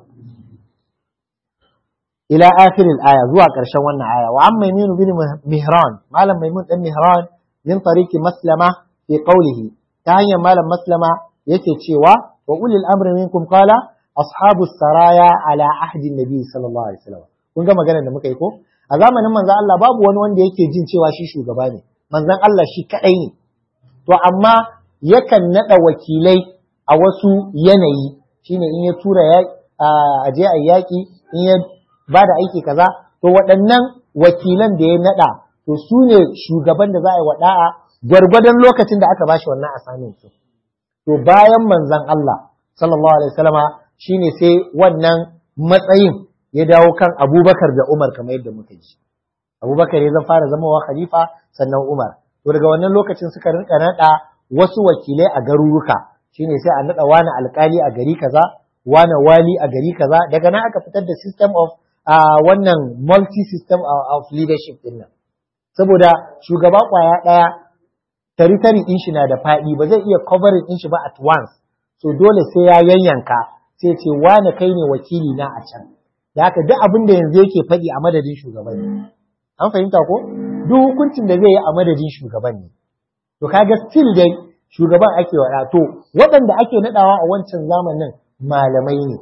S1: ila akhirin aya zuwa ƙarshen wannan aya wa amma maimun bin mihran malam maimun dan mihran min tariqi maslama fi qawlihi ta hanyar malam maslama yake cewa wa ulil amri minkum qala ashabu saraya ala ahdi nabi sallallahu alaihi wasallam kun ga maganar da muka yi ko a zamanin manzon Allah babu wani wanda yake jin cewa shi shugaba ne manzon Allah shi kadai ne to amma yakan nada wakilai a wasu yanayi shine in ya tura ya a je a yaki in ya ba da aiki kaza to waɗannan wakilan da ya nada to su ne shugaban da za a yi wada'a gwargwadon lokacin da aka bashi wannan assignment to bayan manzon Allah sallallahu alaihi wasallama shine sai wannan matsayin ya dawo kan Abubakar da Umar kamar yadda muka ji Abubakar ya zan fara zamawa khalifa sannan Umar to daga wannan lokacin suka rinka nada wasu wakilai a garuruka shine sai a nada wani alkali a gari kaza wani wali a gari kaza daga nan aka fitar da system of uh, wannan multi system of, leadership din nan saboda shugaba kwaya daya territory din shi na da faɗi ba zai iya covering din shi ba at once so dole sai ya yayyanka sai ce wane kai ne wakili na a can da haka duk abin da yanzu yake faɗi a madadin shugaban ne an fahimta ko duk hukuncin da zai yi a madadin shugaban ne to kaga still dai shugaban ake waɗa to waɗanda ake naɗawa a wancan zamanin malamai ne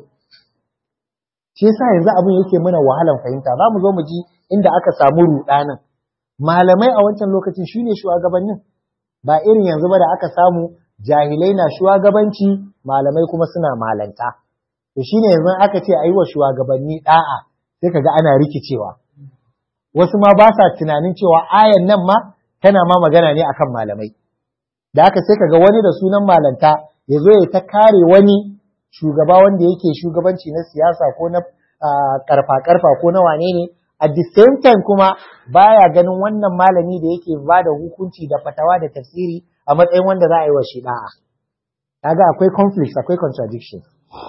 S1: shi yasa yanzu abin yake mana wahalan fahimta za mu zo mu ji inda aka samu ruɗanin malamai a wancan lokacin shine shugabannin ba irin yanzu ba da aka samu jahilai na shugabanci malamai kuma suna malanta to shine yanzu aka ce a yi wa shugabanni da'a sai kaga ana rikicewa wasu ma ba sa tunanin cewa ayan nan ma tana ma magana ne akan malamai da haka sai kaga wani da sunan malanta ya zo ya ta kare wani shugaba wanda yake shugabanci na siyasa ko na karfa karfa ko na wane ne at the same time kuma baya ganin wannan malami da yake ba da hukunci da fatawa da tafsiri a matsayin wanda za a yi wa shi da'a kaga akwai conflict akwai contradiction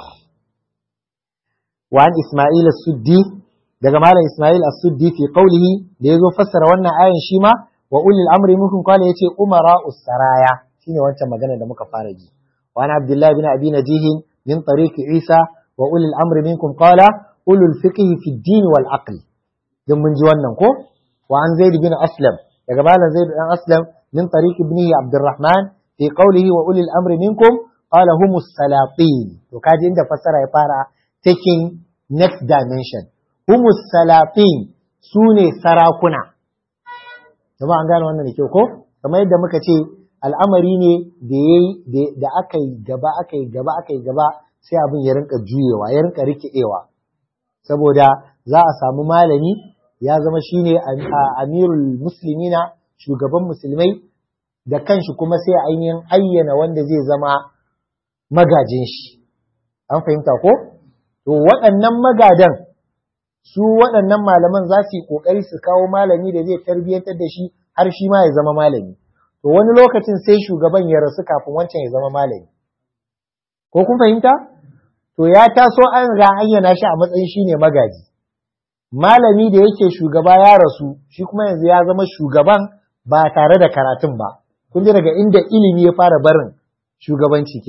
S1: wa an Isma'il as-Suddi daga malam Isma'il as-Suddi fi qawlihi da yazo fassara wannan ayan shi ma wa ulil amri minkum qala yace umara us-saraya shine wancan magana da muka fara ji wa an Abdullah bin Abi Najih min tariq Isa wa ulil amri minkum qala ulul fiqh fi ad-din wal aql dan mun ji wannan ko wa an Zaid bin Aslam daga malam Zaid bin Aslam من طريق ابنه عبد الرحمن في قوله وأولي الأمر منكم قال هم السلاطين وكاجي عند فسر يفارا taking next dimension هم السلاطين sune sarakuna jama'a an gane wannan da kyau ko kamar yadda muka ce al'amari ne da yayi da aka yi gaba aka yi gaba aka yi gaba sai abin ya rinka juyewa ya rinka rikidewa saboda za a samu malami ya zama shine amirul muslimina shugaban musulmai da kanshi kuma sai ainihin ayyana wanda zai zama magajin shi an fahimta ko to waɗannan magadan su waɗannan malaman za su yi ƙoƙari su kawo malami da zai tarbiyyantar da shi har shi ma ya zama malami to wani lokacin sai shugaban ya rasu kafin wancan ya zama malami ko kun fahimta to ya taso an ga ayyana shi a matsayin shine magaji malami da yake shugaba ya rasu shi kuma yanzu ya zama shugaban ba tare da karatun ba kun ji daga inda ilimi ya fara barin shugabanci kenan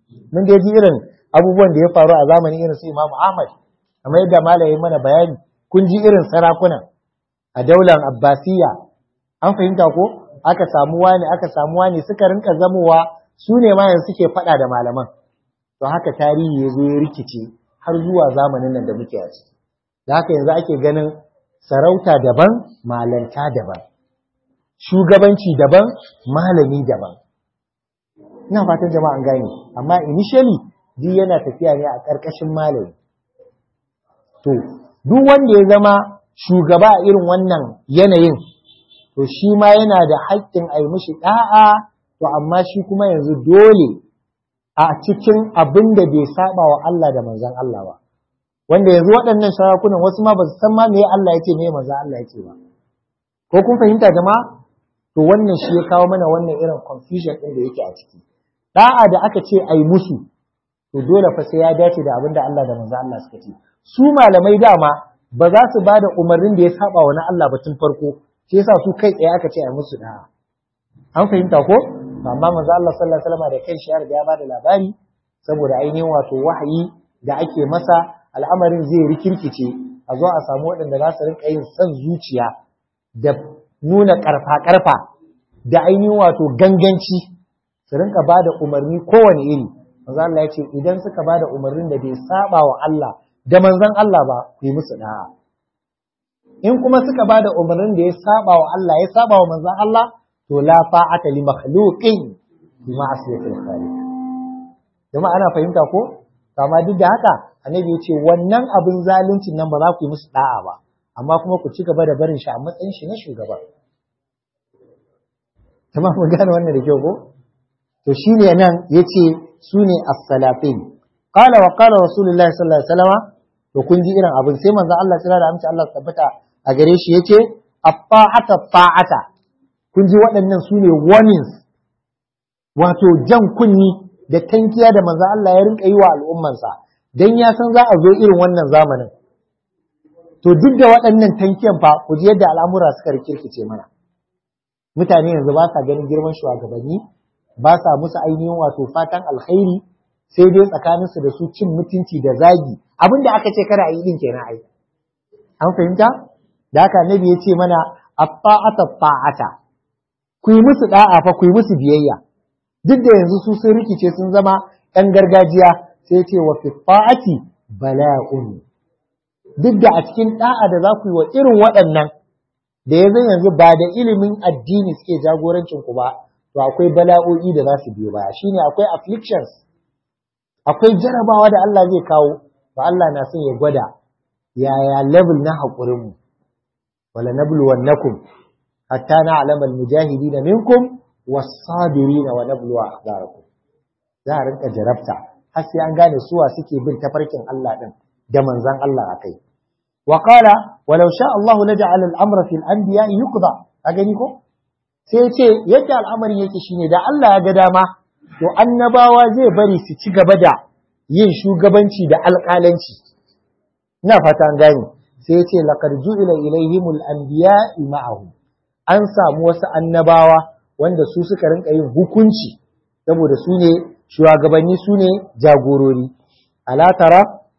S1: mun da ji irin abubuwan da ya faru a zamanin irin su Imam Ahmad kamar yadda malamin mana bayani kun ji irin sarakuna a daular Abbasiyya an fahimta ko aka samu wani aka samu wani suka rinka zamowa su ne ma yanzu suke faɗa da malaman to haka tarihi ya zo ya rikice har zuwa zamanin nan da muke a ciki da haka yanzu ake ganin sarauta daban malanta daban shugabanci daban malami daban ina fatan jama'a an gane amma initially duk yana tafiya ne a ƙarƙashin malami to duk wanda ya zama shugaba a irin wannan yanayin to shi ma yana da haƙƙin a yi mishi ɗa'a to amma shi kuma yanzu dole a cikin abin da bai saba wa Allah da manzon Allah ba wanda yanzu waɗannan sarakunan wasu ma ba su san ma me Allah yake me manzon Allah yake ba ko kun fahimta jama'a to wannan shi ya kawo mana wannan irin confusion ɗin da yake a ciki da'a da aka ce ai musu to dole fa sai ya dace da abin da Allah da manzon Allah suka ce su malamai dama ba za su ba da umarnin da ya saba wa na Allah ba tun farko shi yasa su kai tsaye aka ce a musu da'a an fahimta ko amma manzo Allah sallallahu alaihi wasallam da kanshi ya riga ya bada labari saboda ainihin wato wahayi da ake masa al'amarin zai rikirkice a zo a samu waɗanda za su rinka yin son zuciya da nuna karfa karfa da ainihin wato ganganci su rinka bada umarni kowane iri manzo Allah ya ce idan suka bada umarnin da bai saba wa Allah da manzon Allah ba ku yi musu da'a in kuma suka bada umarnin da ya saba wa Allah ya saba wa manzon Allah to la fa'ata li makhluqin bi ma'siyatil khaliq jama'a ana fahimta ko amma duk da haka annabi ya ce wannan abin zaluncin nan ba za ku yi musu da'a ba amma kuma ku ci gaba da barin shi a matsayin shi na shugaba jama'a mun gane wannan da kyau ko to shine nan yace su ne as-salafin qala wa qala rasulullahi sallallahu alaihi wasallam to kun ji irin abin sai manzo Allah tsira da amince Allah tabbata a gare shi yace at-ta'ata ta'ata kun ji waɗannan su ne warnings wato jan kunni da tankiya da manzo Allah ya rinka yi wa al'ummansa dan ya san za a zo irin wannan zamanin to duk da waɗannan tankiyan fa ku ji yadda al'amura suka rikirkice mana mutane yanzu ba sa ganin girman shugabanni ba sa musu ainihin wato fatan alkhairi sai dai tsakaninsu da su cin mutunci da zagi abin da aka ce kada a yi din kenan ai an fahimta da haka annabi ya ce mana at-ta'ata ta'ata ku yi musu da'a fa ku yi musu biyayya duk da yanzu su sun rikice sun zama ɗan gargajiya sai ce wa fi ta'ati bala'un duk da a cikin da'a da za ku yi wa irin waɗannan da ya zan yanzu ba da ilimin addini suke jagorancin ku ba to akwai bala'o'i da za su biyo baya shine akwai afflictions akwai jarabawa da Allah zai kawo to Allah na son ya gwada yaya level na haƙurin mu wala nabluwannakum hatta na'lamal mujahidina minkum was-sabirina wa nabluwa akhbarakum za a rinka jarabta har sai an gane suwa suke bin tafarkin Allah din da manzon Allah akai wa qala walau sha Allah laja'al al-amra fil anbiya yuqda a gani ko sai ya ce yadda al'amarin yake shine da Allah ya ga dama to annabawa zai bari su ci gaba da yin shugabanci da alƙalanci ina fata an gane sai ya ce laqad ju'ila ilaihimul anbiya ma'ahum an samu wasu annabawa wanda su suka rinka yin hukunci saboda su ne shugabanni su ne jagorori alatara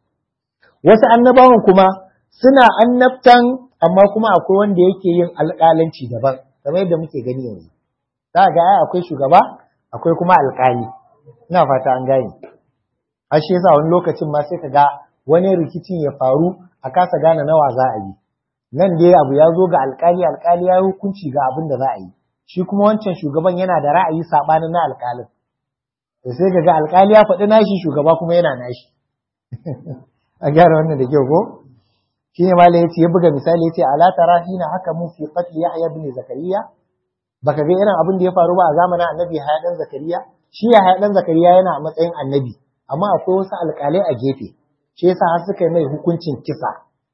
S1: wasu annabawan kuma suna annabtan amma kuma akwai wanda yake yin alƙalanci daban kamar yadda muke gani yanzu za ga ai akwai shugaba akwai kuma alƙali ina fata an gane har shi yasa wani lokacin ma sai ka ga wani rikicin ya faru a kasa gane nawa za a yi nan dai abu ya zo ga alƙali alƙali ya yi hukunci ga abin da za a yi shi kuma wancan shugaban yana da ra'ayi saɓanin na alƙalin da sai ga alƙali ya faɗi nashi shugaba kuma yana nashi a gyara wannan da kyau ko shi ne malai ya ce ya buga misali ya ce ala tara hina haka mun fi qatl yahya bin zakariya baka ga irin abin da ya faru ba a zamanin annabi yahya dan zakariya shi yahya dan zakariya yana a matsayin annabi amma akwai wasu alƙalai a gefe shi yasa har suka yi mai hukuncin kisa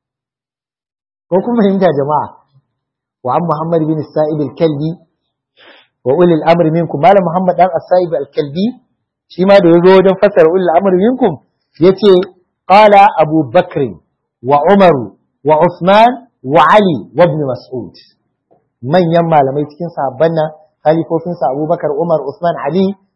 S1: ko kuma fahimta jama'a wa an muhammad bin sa'ib al-kalbi wa ulil amri minkum malam muhammad dan as-sa'ib al-kalbi shi ma da yazo wajen fassara ulil amri minkum yace qala abu bakr wa umar wa usman wa ali wa ibn mas'ud manyan malamai cikin sahabban nan halifofin sa abubakar umar usman ali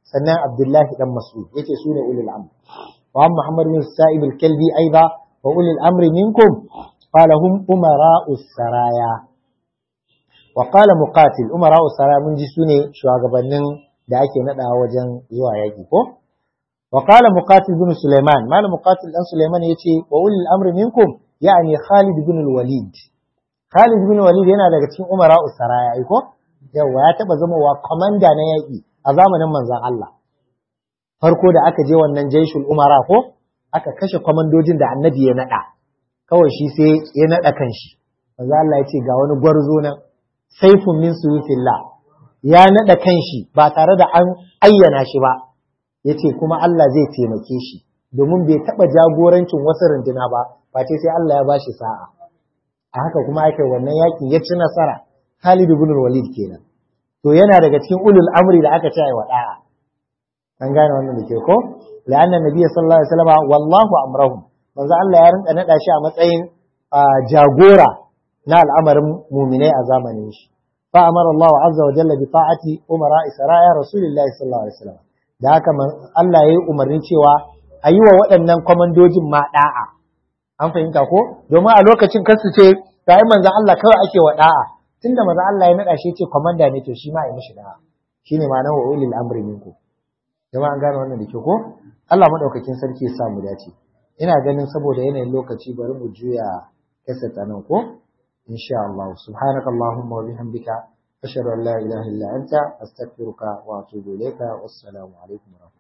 S1: sannan Abdullahi dan Mas'ud yace su ne ulul amr wa Muhammad bin Sa'ib al-Kalbi aiba wa ulul amri minkum qala hum umara'us saraya wa qala muqatil umara'us saraya mun ji su ne shugabannin da ake nadawa wajen zuwa yaki ko wa qala muqatil bin Sulaiman malam muqatil dan Sulaiman yace wa ulul amri minkum yani Khalid bin al-Walid Khalid bin Walid yana daga cikin umara'us saraya ai ko yawa ya taba zama wa komanda na yaki a zamanin manzon Allah farko da aka je wannan jaishul umara ko aka kashe kwamandojin da annabi ya nada kawai shi sai ya nada kanshi manzo Allah ya ce ga wani gwarzo nan saifun min suyufillah ya nada kanshi ba tare da an ayyana shi ba yace kuma Allah zai taimake shi domin bai taba jagorancin wasu runduna ba face sai Allah ya bashi sa'a a haka kuma aka wannan yakin ya ci nasara Khalid ibn Walid kenan to yana daga cikin ulul amri da aka ce ai wada'a an gane wannan da ke ko la'anna nabiy sallallahu alaihi wasallam wallahu amrahum manzo Allah ya rinka nada shi a matsayin jagora na al'amarin mu'minai a zamanin shi fa amara Allah azza wa jalla bi ta'ati umara isra'a rasulillahi sallallahu alaihi wasallam da haka Allah ya yi umarni cewa a yi wa waɗannan kwamandojin ma da'a an fahimta ko domin a lokacin kasu ce ta yi manzan Allah kawai ake wa da'a tunda manzan Allah ya naɗa shi ce kwamanda ne to shi ma ya mishi da'a shine ma'anar wa ulil amri minku jama'a an gane wannan da ke ko Allah madaukakin sarki ya sa mu dace ina ganin saboda yanayin lokaci bari mu juya kasa nan ko insha Allah subhanaka allahumma wa bihamdika ashhadu an la ilaha illa anta astaghfiruka wa atubu ilayka wassalamu alaikum wa